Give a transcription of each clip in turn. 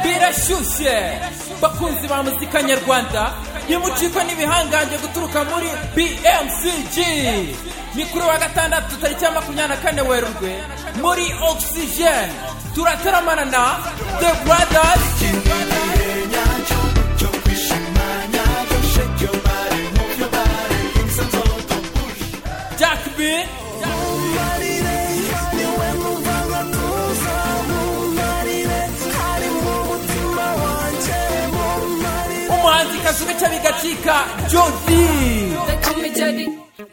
irashyushye bakunzi ba muzika nyarwanda ntimucikwe n'ibihangange guturuka muri bmcg ni kuri wa gatandatu tariki ya makumyabiri na kane werurwe muri oxygen turateramana na the brothers jack b umuhanzi kazwi cya bigacika jodi They call me Jody.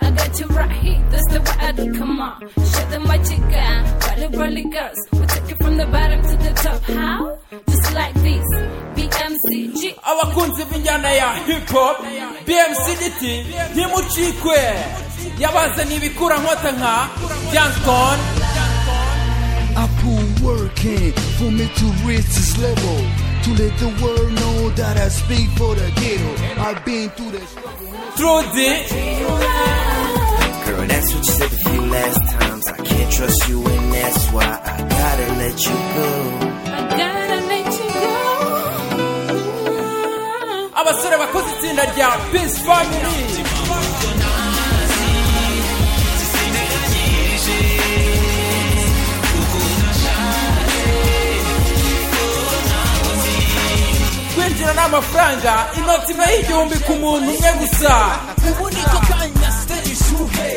I got you right here. That's the way I do. Come on, show them what you got. Rolly, rolly girls. We take it from the bottom to the top. How? Just like this. BMCG. abakunzi b'injyana ya hip hop BMC diti ntimucikwe yabazaniye ibikura nkota nka Johnston I've been working for me to reach this level. To let the world know that I speak for the ghetto. I've been through the struggle. Trudy Girl, that's what you said a few last times. I can't trust you, and that's why I gotta let you go. I gotta let you go. abasore bakoze itsinda rya Peace Family kwinjira ni amafaranga inoti iba y'igihumbi ku muntu umwe gusa ubu niko kanya siteji shuhe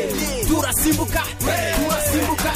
turasimbuka turasimbuka